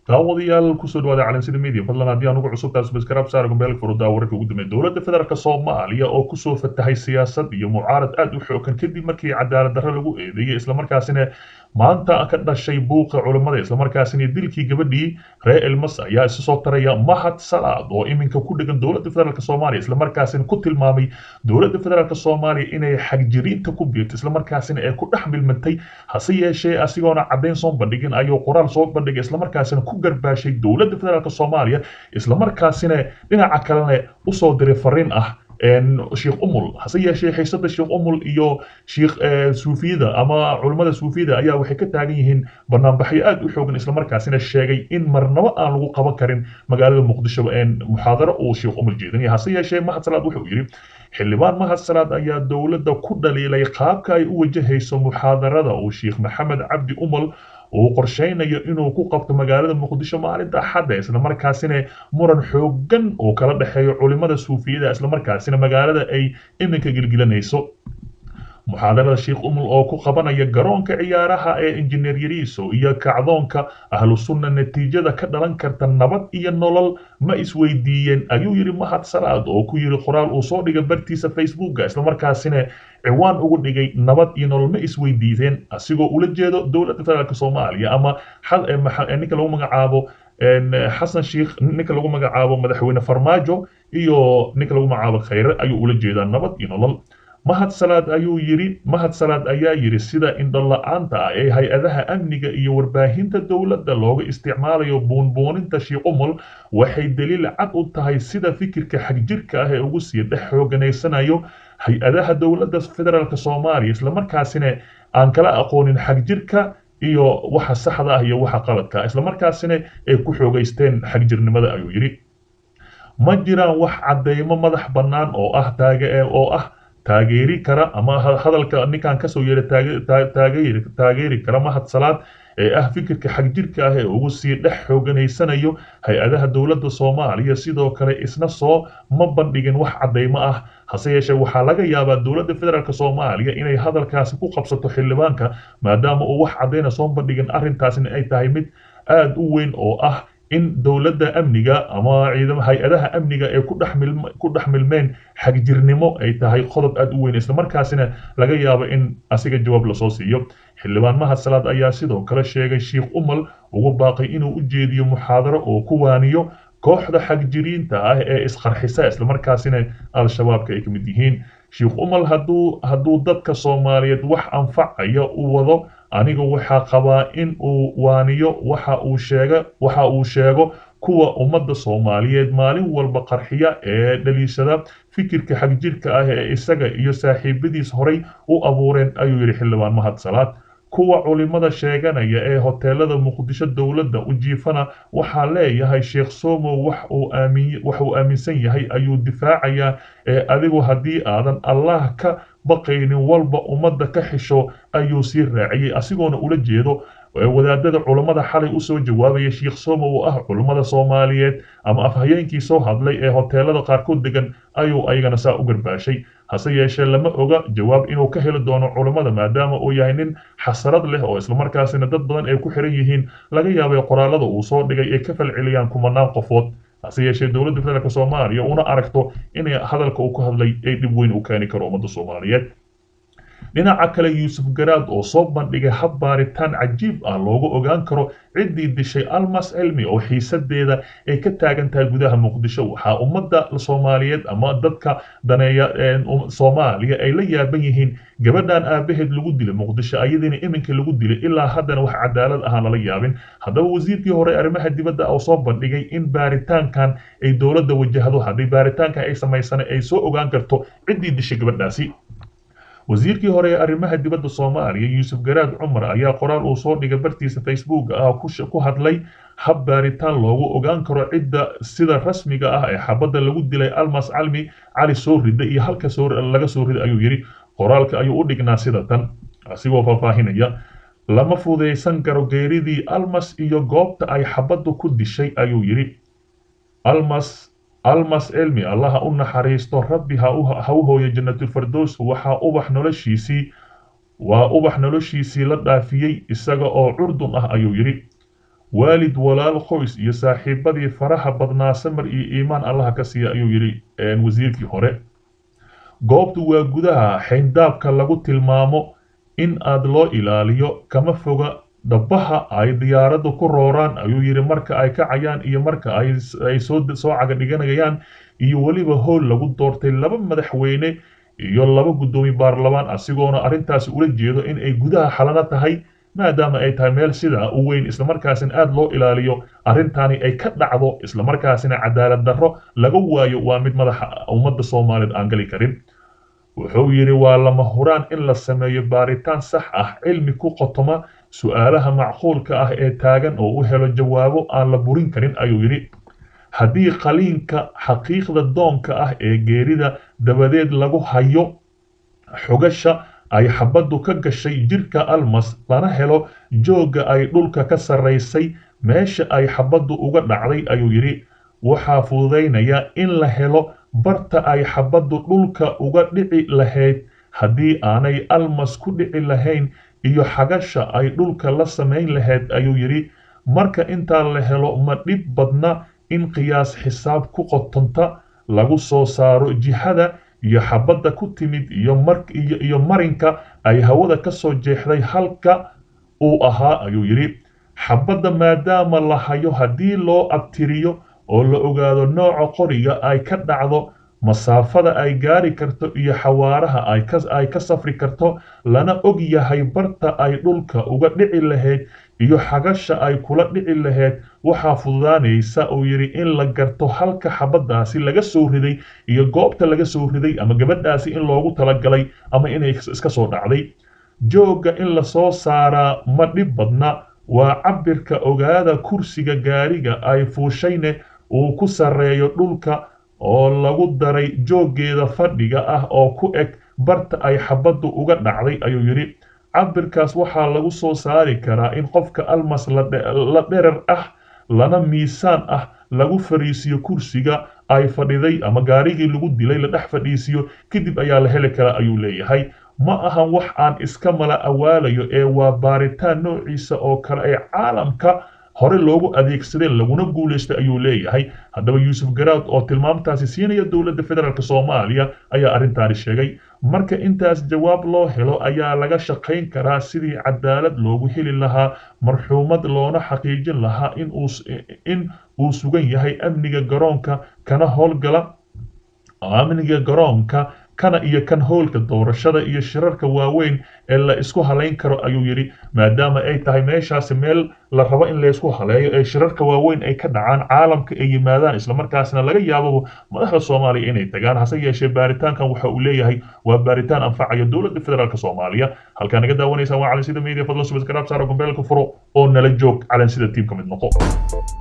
daawadayaal kusoo dhawaada calansida media fadlan haddii aan ugu cusub taas baskaraab saara gombeelka furudaa wararka ugu dambeeya dowladda federaalk soomaaliya oo kusoo fatahay siyaasad iyo mucaarad aad u xoogan kadib markii cadaalad darro lagu eedeeyey islamarkaasina maanta ka dhashay buuqa culammada islamarkaasina dilkii gabadhii reer elmas ayaa isu soo taraya mahad salaad oo iminka ku dhegan dowladda federaalk soomaaliya islamarkaasina ku tilmaamay dowladda federaalk soomaaliya inay xagjiriinta ku biirto islamarkaasina ee ku dhex milmantay hase yeeshee asigoona caddayn soo bandhigin ayuu qoraal soo bandhigay islamarkaasina ku garbaashay dowladda federaalk soomaaliya islamarkaasina dhinaca kalena usoo diray fariin ah sheekh umul hase yeeshee xiisada sheekh umul iyo sheekh suufiyada ama culimmada suufiyada ayaa waxay ka taagan yihiin banaanbaxyo aad u xoogan islamarkaasina sheegay in marnabo aan lagu qaban karin magaalada muqdisho muxaadaro uu sheekh umul jeedinaya hase yeeshee mahad salaad wuxuu yidhi xildhibaan mahad salaad ayaa dowladda ku dhaliilay qaabka ay u wajahayso muxaadarada uu sheekh maxamed cabdi umal uu qorshaynayo inuu ku qabto magaalada muqdisho maalinta axadda islamarkaasina muran xoogan oo kala dhexeeyo culimada suufiyada islamarkaasina magaalada ay iminka gilgilanayso muxaadarada sheekh umul oo ku qabanaya garoonka ciyaaraha ee injineer yariiso iyo kacdoonka ahlu sunna natiijada ka dhalan karta nabad iyo nolol ma isweydiiyeen ayuu yidhi mahad salaad oo ku yidhi qoraal uu soo dhigay bartiisa facebooka islamarkaasina ciwaan ugu dhigay nabad iyo nolol ma isweydiideen asigoo ula jeedo dowladda federaalk soomaaliya ama ninka lagu magacaabo xasan sheikh ninka lagu magacaabo madaxweyne farmaajo iyo ninka lagu magacaabo khayre ayuu ula jeedaa nabad iyo nolol mahad salaad ayuu yidhi mahad salaad ayaa yidhi sida indhola-aanta ah ee hay-adaha amniga iyo warbaahinta dowladda looga isticmaalayo buunbuuninta shiiqumul waxay daliil cad u tahay sida fikirka xagjirka ah ee ugu sii dhex xooganaysanayo hay-adaha dowladda federaalk soomaaliya islamarkaasina aan kala aqoonin xagjirka iyo waxa saxda ah iyo waxa qaladka islamarkaasina ay ku xoogaysteen xagjirnimada ayuu yidhi ma jiraan wax caddeymo madax bannaan oo ah taage oo ah taageeri kara ama hadalka ninkan kasoo yeera taageeri kara mahad salaad ee ah fikirka xagjirka ah ee ugu sii dhex xooganaysanayo hay-adaha dowladda soomaaliya sidoo kale isna soo ma bandhigin wax caddeymo ah hase yeeshee waxaa laga yaabaa dowladda federaalk soomaaliya inay hadalkaasi ku qabsato xildhibaanka maadaama uu wax caddeyna soo bandhigin arrintaasna ay tahay mid aad u weyn oo ah in dowladda amniga ama ciidama hay-adaha amniga ee ku dhex milmeen xagjirnimo ay tahay qodob aad u weyn islamarkaasina laga yaabo in asiga jawaab lasoo siiyo xildhibaan mahad salaad ayaa sidoo kale sheegay sheekh umal ugu baaqay inuu u jeediyo muxaadaro oo ku waaniyo kooxda xagjiriinta ah ee isqarxisa islamarkaasina al-shabaabka ay ka mid yihiin sheekh umal hadduu hadduu dadka soomaaliyeed wax anfacaya u wado aniga waxaa qabaa in uu waaniyo waxa uu sheega waxa uu sheego kuwa ummadda soomaaliyeed maalin walba qarxiya ee dhaliishada fikirka xagjirka ah ee isaga iyo saaxiibadiis horay u abuureen ayuu yidhi xildhibaan mahad salaad kuwa culimada sheeganaya ee hoteelada muqdisho dowladda u jiifana waxaa leeyahay sheekh somo wax uu aaminsan yahay ayuu difaacayaa ee adigu haddii aadan allah ka baqaynin walba ummadda ka xisho ayuu sii raaciyey asigoona ula jeedo wadaadada culammada xalay usoo jawaabaya sheekh somo oo ah culummada soomaaliyeed ama afhayeenkii soo hadlay ee hoteelada qaarkood degan ayuu ayagana saa u garbaashay hase yeeshee lama oga jawaab inuu ka heli doono culammada maadaama uu yahay nin xasarad leh oo islamarkaasina dad badan ay ku xiran yihiin laga yaabay qoraalada uu soo dhigay ay ka falceliyaan kumanaan qofood hase yeeshee dowladda federaalk soomaaliya una aragto inay hadalka uu ku hadlay ay dhib weyn u keeni karo ummadda soomaaliyeed dhinaca kale yuusuf garaad oo soo bandhigay hab baaritaan cajiib ah loogu ogaan karo ciddii dishay almas cilmi oo xiisadeeda ay ka taagan tahay gudaha muqdisho waxaa ummadda soomaaliyeed ama dadka daneeya soomaaliya ay la yaaban yihiin gabadhan aabaheed lagu dilay muqdisho ayadiina iminka lagu dilay ilaa haddana wax cadaalad ahaan lala yaabin haddaba wasiirkii hore arrimaha dibadda oo soo bandhigay in baaritaankan ay dowladda wajahdo haddii baaritaankan ay samaysana ay soo ogaan karto ciddii dishay gabadhaasi wasiirkii hore ee arrimaha dibadda soomaaliya yuusuf garaad cumar ayaa qoraal uu soo dhigay bartiisa facebook ah ku hadlay hab baaritaan loogu ogaan karo cidda sida rasmiga ah ee xabadda lagu dilay almas calmi cali soo rida iyo halka laga soo rida ayuu yidhi qoraalka ayuu u dhignaa sida tan asigoo faahfaahinaya lama fudaysan karo geeridii almas iyo goobta ay xabaddu ku dishay ayuu yidhi almas almas cilmi allaha u naxariisto rabbi ha u hooyo jannatulfardows waxaa ubax noloshiisii waa ubax noloshiisii la dhaafiyey isaga oo curdun ah ayuu yidhi waalid walaal qoys iyo saaxiibadii faraha badnaa samar iyo iimaan allaha ka siiya ayuu yidhi wasiirkii hore goobtu waa gudaha xayndaabka lagu tilmaamo in aad loo ilaaliyo kama foga dhabaha ay diyaaraddu ku rooraan ayuu yidhi marka ay kacayaan iyo marka ay soo caga dhiganayaan iyo weliba howl lagu doortay laba madaxweyne iyo laba guddoomiye baarlamaan asigoona arrintaasi ula jeedo in ay gudaha xalano tahay maadaama ay tahay meel sidaa u weyn islamarkaasina aada loo ilaaliyo arrintaani ay ka dhacdo islamarkaasina cadaalad darro laga waayo waa mid madaxa ummadda soomaaliyeed aan gali karin wuxuu yidhi waa lama huraan in la sameeyo baaritaan sax ah cilmi ku qotoma su'aalaha macquulka ah ee taagan oo u helo jawaabo aan la burin karin ayuu yidhi haddii qaliinka xaqiiqda doonka ah ee geerida dabadeed lagu hayo xogasha ay xabaddu ka gashay jirka almas lana helo joogga ay dhulka ka sarraysay meesha ay xabaddu uga dhacday ayuu yidhi waxaa fududaynaya in la helo barta ay xabaddu dhulka uga dhici lahayd haddii aanay almas ku dhici lahayn iyo xagasha ay dhulka la samayn lahayd ayuu yidhi marka intaa la helo ma dhib badna in qiyaas xisaab ku qotonta lagu soo saaro jihada iyo xabadda ku timid iyo marinka ay hawada ka soo jeexday halka uu ahaa ayuu yidhi xabadda maadaama la hayo haddii loo abtiriyo oo la ogaado nooca qoriga ay ka dhacdo masaafada ay gaari karto iyo xawaaraha ay ka safri karto lana og yahay barta ay dhulka uga dhici lahayd iyo xagasha ay kula dhici lahayd waxaa fududaanaysa uu yidhi in la garto halka xabaddaasi laga soo riday iyo goobta laga soo riday ama gabadhaasi in loogu talagalay ama inay iska soo dhacday joogga in la soo saaraa ma dhib badna waa cabbirka ogaada kursiga gaariga ay fuushayne uu ku sarreeyo dhulka oo lagu daray jooggeeda fadhiga ah oo ku eg barta ay xabaddu uga dhacday ayuu yidhi cabbirkaas waxaa lagu soo saari karaa in qofka almas la dherer ah lana miisaan ah lagu fadhiisiyo kursiga ay fadhiday ama gaarigii lagu dilay la dhex fadhiisiyo kadib ayaa la heli karaa ayuu leeyahay ma ahan wax aan iska mala awaalayo ee waa baaritaan noociisa oo kale ee caalamka hore loogu adeegsadeen laguna guulaystay ayuu leeyahay haddaba yuusuf garaad oo tilmaamtaasi siinaya dowladda federaalk soomaaliya ayaa arrintaani sheegay marka intaas jawaab loo helo ayaa laga shaqayn karaa sidii cadaalad loogu heli lahaa marxuumad loona xaqiijin lahaa in uu sugan yahay amniga garoonka kana howlgala amniga garoonka kana iyo kan howlka doorashada iyo shirarka waaweyn ee la isku halayn karo ayuu yidhi maadaama ay tahay meeshaasi meel la rabo in laysku haleeyo ee shirarka waaweyn ay ka dhacaan caalamka ay yimaadaan islamarkaasna laga yaabo madaxda soomaaliya inay tagaan hase yeeshee baaritaankan waxa uu leeyahay waa baaritaan anfacaya dowladda federaalk soomaaliya halkaa naga daawanaysaan waa calansida media fadlan subasgaraab saara gombeelka furo oo nala joog calansida tiim ka mid noqo